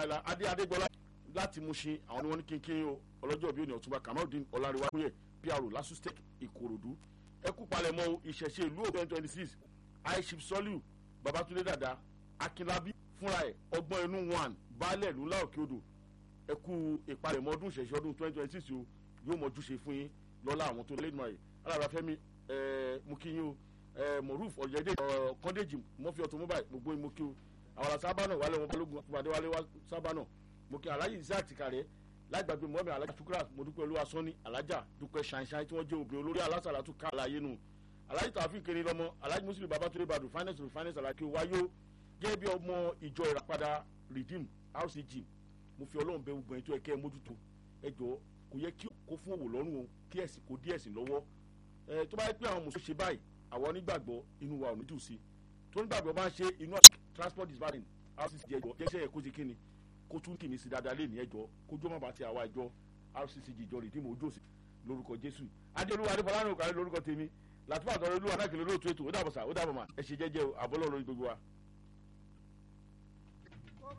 la adé adégbọlá láti Mushin àwọn ni wọ́n ní kínkín o ọlọ́jọ́ bíi òní ọ̀túnba kamaldeen ọláríwá kúyè pro lasustek ìkòròdú ẹkú palẹ̀mọ́ ìṣẹ̀ṣe ìlú òkè twenty six aishif soliu babatunde dada akinlabi fúnra ẹ̀ ọgbọ́n inú one baálẹ̀ ìlú ńlá òkè odò ẹkú ìpalẹ̀mọ́ ọdún ìṣẹ̀ṣe ọdún twenty twenty six o yóò mọ̀jú ṣe fún yín lọ́lá àwọn tó lẹ́nu ayé alára fẹ́mi mú kí yín o moruf ọ̀jẹ̀dẹ̀ kọ́ndéjì mọ́fì automobile gbogbo yín mú kí o àwọn sábà náà wálé wọn balógun àtúbàdé wálé sábà náà mo kí aláyé isaac tìkàrẹ́ lágbàgbé mọ́mí alájà tukura mo dúpẹ́ olúwa sọ́ni alájà dúpẹ́ ṣàǹṣàǹ tí wọ́n jẹ́ obìnrin olórí alásàlátù ká àlàyé nù aláyé tààfin kiri lọ́mọ aláyé muslim babatunde badu finance to finance aláké wáyó gẹ́gẹ́ bí ọmọ ìjọ ìràpadà redeem rcg mo fi ọlọ́run bẹ gbogbo ẹni tó yẹ kẹ́ ẹ mójútó ẹ jọ kò yẹ kí kó fún òwò lọ́rùn o kí ẹ̀sìn kó dí ẹ̀sìn lọ́wọ́ ẹ tó bá yẹ pé àwọn mùsùlùmí ṣe báyìí àwọn onígbàgbọ́ inú wa ò ní dùn sí tó nígbàgbọ́ bá ń ṣe inú transport is bad rcc ẹjọ jẹ́sẹ̀ yẹ kó ṣe kíni kó tún kìíní sí dáadáa lé ní ẹjọ́ kójú má bàa ti àwa ìjọ rccg ìjọ rìdíìmù ojú òsì lórúkọ jésù adéolúwa adéfọlárìn òkàlẹ lórúkọ tèmi làtúbà tọrọ olúwa náà kìlọ lóòótọ́ ètò ó dàbọ̀ sà ó dàbọ̀ mà ẹ ṣe jẹ́jẹ́ àbọ̀lọ́ lórí gbogbo wa.